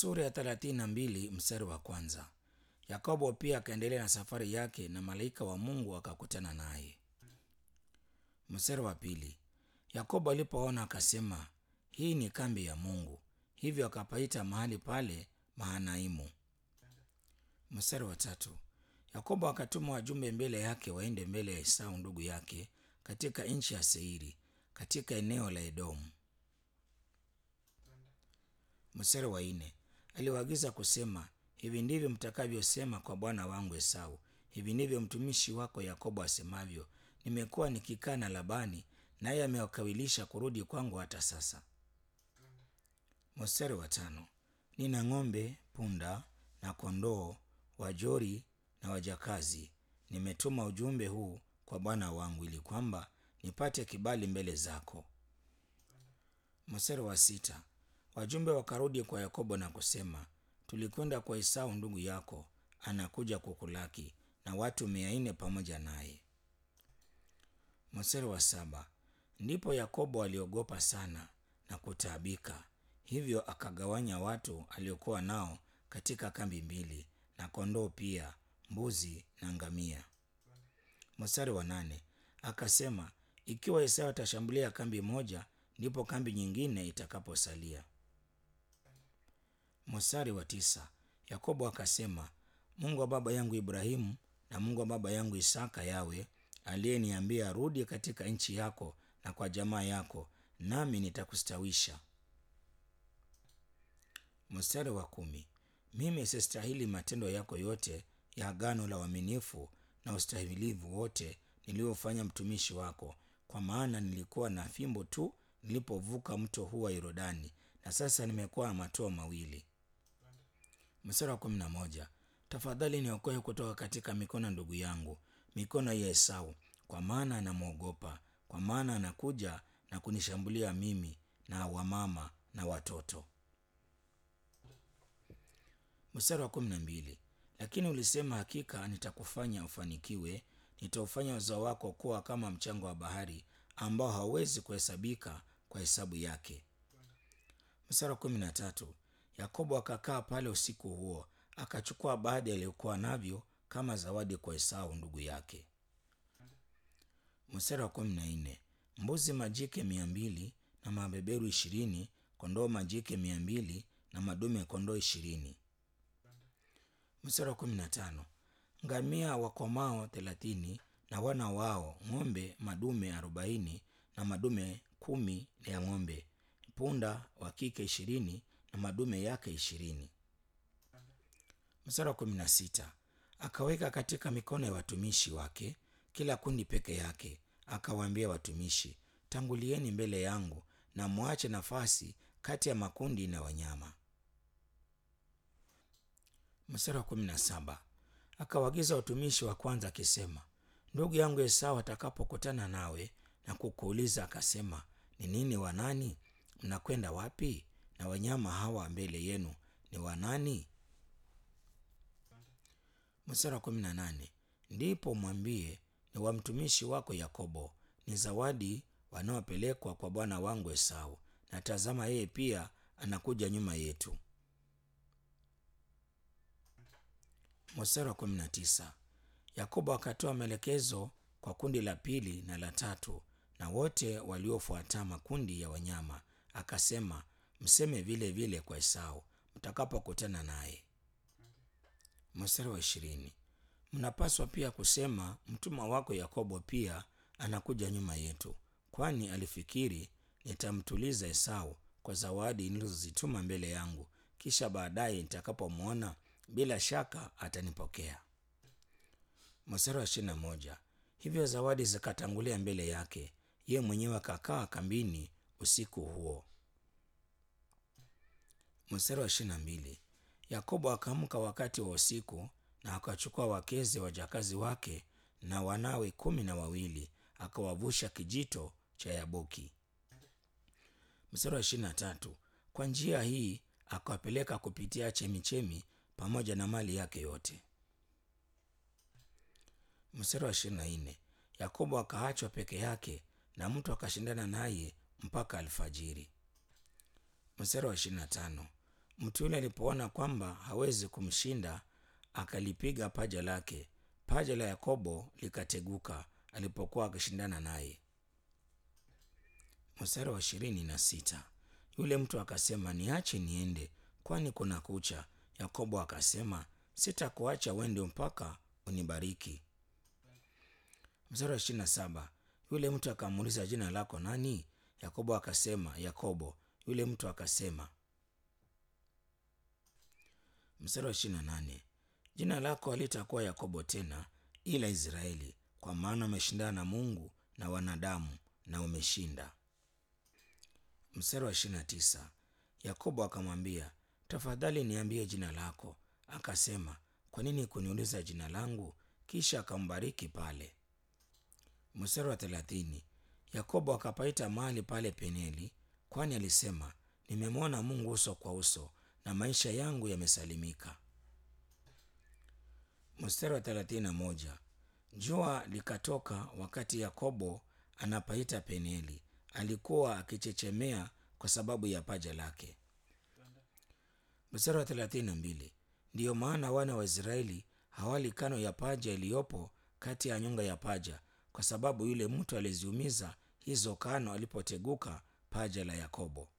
Sura ya thelathini na mbili mstari wa kwanza. Yakobo pia akaendelea na safari yake na malaika wa Mungu akakutana naye. Mstari wa pili. Yakobo alipoona akasema, hii ni kambi ya Mungu, hivyo akapaita mahali pale Mahanaimu. Mstari wa tatu. Yakobo akatuma wajumbe mbele yake waende mbele ya Esau ndugu yake katika nchi ya Seiri katika eneo la Edomu. Mstari wa nne. Aliwaagiza kusema, hivi ndivyo mtakavyosema kwa bwana wangu Esau, hivi ndivyo mtumishi wako Yakobo asemavyo, nimekuwa nikikaa na Labani, naye amewakawilisha kurudi kwangu hata sasa. Mstari wa tano. Nina ng'ombe, punda na kondoo, wajori na wajakazi. Nimetuma ujumbe huu kwa bwana wangu ili kwamba nipate kibali mbele zako. Mstari wa sita. Wajumbe wakarudi kwa Yakobo na kusema, tulikwenda kwa Esau ndugu yako, anakuja kukulaki na watu mia nne pamoja naye. Mstari wa saba. Ndipo Yakobo aliogopa sana na kutaabika, hivyo akagawanya watu aliokuwa nao katika kambi mbili, na kondoo pia, mbuzi na ngamia. Mstari wa nane. Akasema, ikiwa Esau atashambulia kambi moja, ndipo kambi nyingine itakaposalia. Mstari wa tisa. Yakobo akasema, Mungu wa baba yangu Ibrahimu na Mungu wa baba yangu Isaka yawe aliyeniambia rudi katika nchi yako na kwa jamaa yako, nami nitakustawisha. Mstari wa kumi. Mimi sistahili matendo yako yote ya agano la uaminifu na ustahimilivu wote niliofanya mtumishi wako, kwa maana nilikuwa na fimbo tu nilipovuka mto huu wa Yordani, na sasa nimekuwa na matoo mawili. Mstari wa kumi na moja. Tafadhali niokoe kutoka katika mikono ndugu yangu, mikono ya Esau, kwa maana anamwogopa, kwa maana anakuja na kunishambulia mimi na wamama na watoto. Mstari wa kumi na mbili. Lakini ulisema, hakika nitakufanya ufanikiwe, nitaufanya uzao wako kuwa kama mchanga wa bahari, ambao hauwezi kuhesabika kwa hesabu yake. Mstari wa kumi na tatu. Yakobo akakaa pale usiku huo, akachukua baadhi aliyokuwa navyo kama zawadi kwa Esau ndugu yake. Mstari wa kumi na nne. Mbuzi majike mia mbili na mabeberu ishirini, kondoo majike mia mbili na madume kondoo ishirini. Mstari wa kumi na tano. Ngamia wakomao thelathini na wana wao, ng'ombe madume arobaini na madume kumi ya ng'ombe, punda wa kike ishirini na madume yake ishirini. Mstari wa kumi na sita. Akaweka katika mikono ya watumishi wake kila kundi peke yake, akawaambia watumishi, tangulieni mbele yangu na mwache nafasi kati ya makundi na wanyama. Mstari wa kumi na saba. Akawaagiza watumishi wa kwanza akisema, ndugu yangu Esau atakapokutana nawe na kukuuliza akasema, ni nini wanani? Mnakwenda wapi? na wanyama hawa mbele yenu ni wanani? Mstari wa kumi na nane. Ndipo mwambie ni wa mtumishi wako Yakobo, ni zawadi wanaopelekwa kwa bwana wangu Esau, na tazama, yeye pia anakuja nyuma yetu. Mstari wa kumi na tisa. Yakobo akatoa maelekezo kwa kundi la pili na la tatu na wote waliofuata makundi ya wanyama, akasema, mseme vile vile kwa Esau mtakapokutana naye. Mstari wa ishirini. Mnapaswa pia kusema, mtumwa wako Yakobo pia anakuja nyuma yetu, kwani alifikiri nitamtuliza Esau kwa zawadi nilizozituma mbele yangu, kisha baadaye nitakapomwona bila shaka atanipokea. Mstari wa ishirini na moja. Hivyo zawadi zikatangulia mbele yake, ye mwenyewe akakaa kambini usiku huo. Mstari wa ishirini na mbili. Yakobo akaamka wakati wa usiku na akachukua wakeze wajakazi wake na wanawe kumi na wawili akawavusha kijito cha Yaboki. Mstari wa ishirini na tatu. Kwa njia hii akawapeleka kupitia chemichemi pamoja na mali yake yote. Mstari wa ishirini na nne. Yakobo akaachwa peke yake na mtu akashindana naye mpaka alfajiri. Mstari wa ishirini na tano. Mtu yule alipoona kwamba hawezi kumshinda, akalipiga paja lake. Paja la Yakobo likateguka alipokuwa akishindana naye. Mstari wa ishirini na sita. Yule mtu akasema, niache niende, kwani kuna kucha. Yakobo akasema, sitakuacha uende mpaka unibariki. Mstari wa ishirini na saba. Yule mtu akamuuliza, jina lako nani? Yakobo akasema, Yakobo. Yule mtu akasema. Mstari wa ishirini na nane. Jina lako halitakuwa Yakobo tena, ila Israeli, kwa maana umeshindana na Mungu na wanadamu na umeshinda. Mstari wa ishirini na tisa. Yakobo akamwambia, tafadhali niambie jina lako. Akasema, kwa nini kuniuliza jina langu? Kisha akambariki pale. Mstari wa thelathini. Yakobo akapaita mahali pale Peneli, kwani alisema, nimemwona Mungu uso kwa uso na maisha yangu yamesalimika. Mstari wa thelathini na moja. Jua likatoka wakati Yakobo anapaita Peneli, alikuwa akichechemea kwa sababu ya paja lake. Mstari wa thelathini na mbili. Ndiyo maana wana wa Israeli hawali kano ya paja iliyopo kati ya nyonga ya paja, kwa sababu yule mtu aliziumiza hizo kano alipoteguka paja la Yakobo.